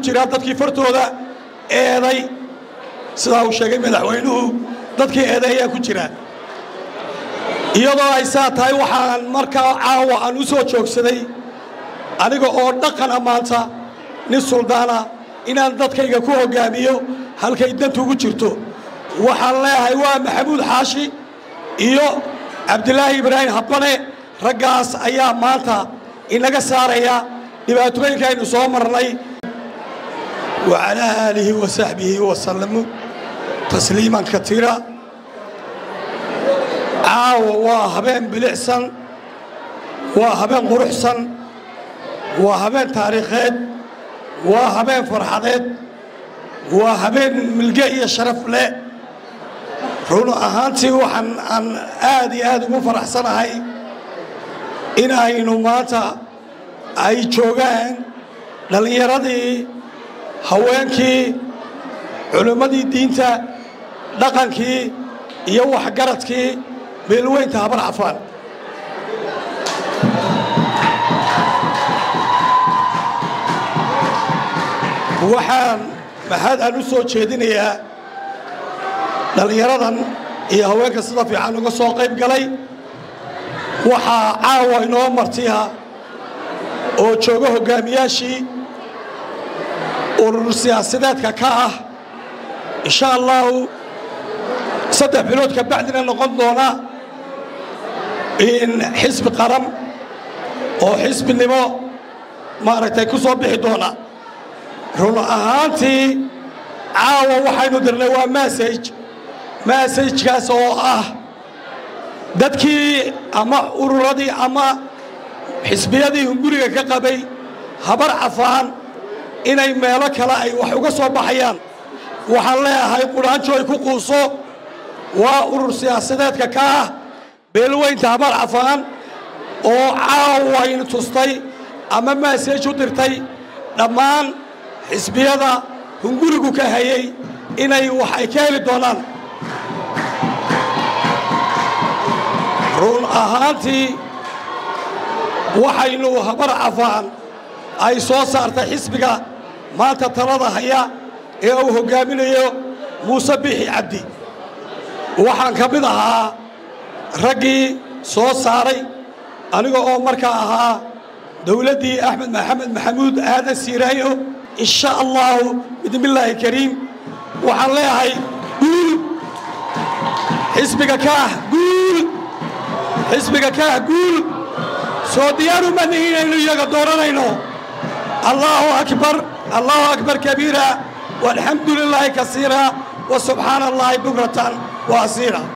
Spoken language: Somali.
jiraa dadkii fartooda eeday sidaa uu sheegay madaxweynuhu dadkii eeday ayaa ku jira iyadoo ay saa tahay waxaan markaa caawa aan u soo joogsaday aniga oo dhaqana maanta nin suldaana inaan dadkayga ku hoggaamiyo halkay dantu ugu jirto waxaan leeyahay waa maxamuud xaashi iyo cabdilaahi ibraahim habbane raggaas ayaa maanta inaga saaraya dhibaatooyinka aynu soo marnay wacalaa aalihi wa saxbihi wasallamu tasliiman katiira caawa waa habeen bilicsan waa habeen quruxsan waa habeen taariikheed waa habeen farxadeed waa habeen milge iyo sharaf leh run ahaantii waxaan aan aad iyo aad ugu faraxsanahay in aynu maanta ay joogaan dhallinyaradii haweenkii culimmadii diinta dhaqankii iyo waxgaradkii beelweynta habar cafaan waxaan maxaad aan u soo jeedinayaa dhallinyaradan iyo haweenka sida fiican uga soo qayb galay waxaa caawa inoo martiya oo jooga hoggaamiyaashii urur siyaasadeedka ka ah insha allahu saddex bilood ka bacdina noqon doona in xisbi qaran oo xisbinimo maaragtay ku soo bixi doona run ahaantii caawa waxaynu dirnay waa massage massajkaas oo ah dadkii ama ururadii ama xisbiyadii hunguriga ka qabay habar cafaan inay meelo kale ay wax uga soo baxayaan waxaan leeyahay qudhaanjo ay ku quuso waa urur siyaasadeedka ka ah beelweynta habar cafaan oo caawaynu tustay ama maasej u dirtay dhammaan xisbiyada hungurigu ka hayay inay wax ay ka heli doonaan run ahaantii waxaynu habar cafaan ay soo saartay xisbiga maanta talada haya ee uu hoggaaminayo muuse bixi cabdi waxaan ka mid ahaa raggii soo saaray aniga oo markaa ahaa dowladdii axmed maxamed maxamuud aadan siiraayo in sha allahu bidmillaahi kariim waxaan leeyahay guul xisbiga kaah guul xisbiga kaah guul soo diyaaru ma nihin inaynu iyaga dooranayno allahu akbar allahu akbar kabiira walxamdu lilaahi kasiira wa subxaana allahi bukratan wa asiira